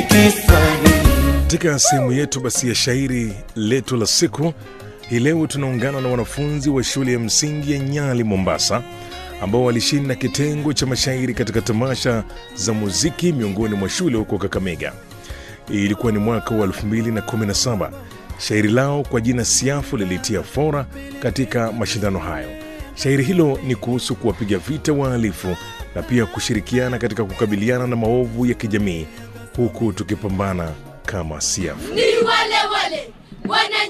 Kiswahili. Katika sehemu yetu basi ya shairi letu la siku hii leo tunaungana na wanafunzi wa shule ya msingi ya Nyali, Mombasa, ambao walishinda kitengo cha mashairi katika tamasha za muziki miongoni mwa shule huko Kakamega. Ilikuwa ni mwaka wa 2017. Shairi lao kwa jina Siafu lilitia fora katika mashindano hayo. Shairi hilo ni kuhusu kuwapiga vita wahalifu na pia kushirikiana katika kukabiliana na maovu ya kijamii huku tukipambana kama Siafu. ni wale wale wana